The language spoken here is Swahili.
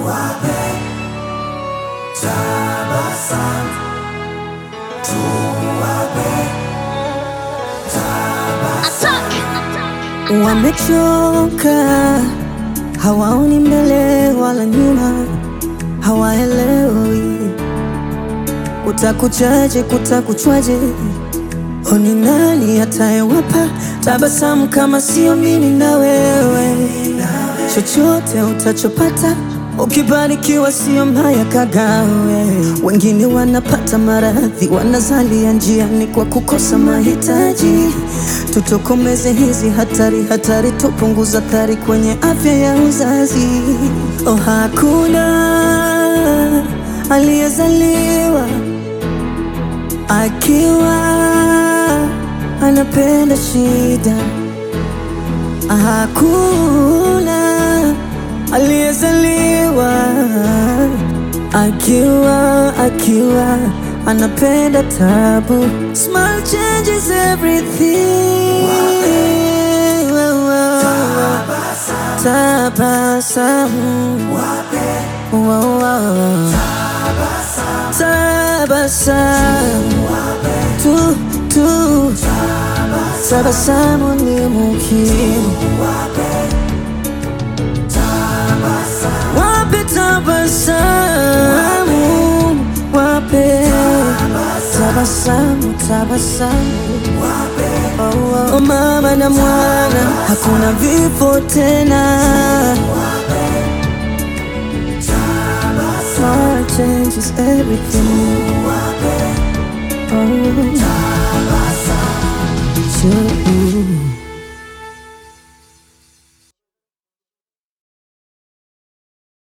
Wamechoka, hawaoni mbele wala nyuma, hawaelewi utakuchaje, kutakuchwaje. Oni nani atayewapa tabasamu kama sio mimi na wewe? Chochote utachopata ukibarikiwa, sio mbaya kagawe. Wengine wanapata maradhi, wanazalia njiani kwa kukosa mahitaji. Tutokomeze hizi hatari, hatari, tupunguza athari kwenye afya ya uzazi. Oh, hakuna aliyezaliwa akiwa anapenda shida. Hakuna aliyezaliwa akiwa akiwa anapenda tabu. Small changes everything. Wow, wow. Tabasamu. Wow, wow. Tabasamu. Tu, tu. Tabasamu ni muhimu. Wape tabasamu, wape tabasamu, tabasamu. Oh, oh, mama na mwana, hakuna vifo tena. Small changes everything. Oh, sure.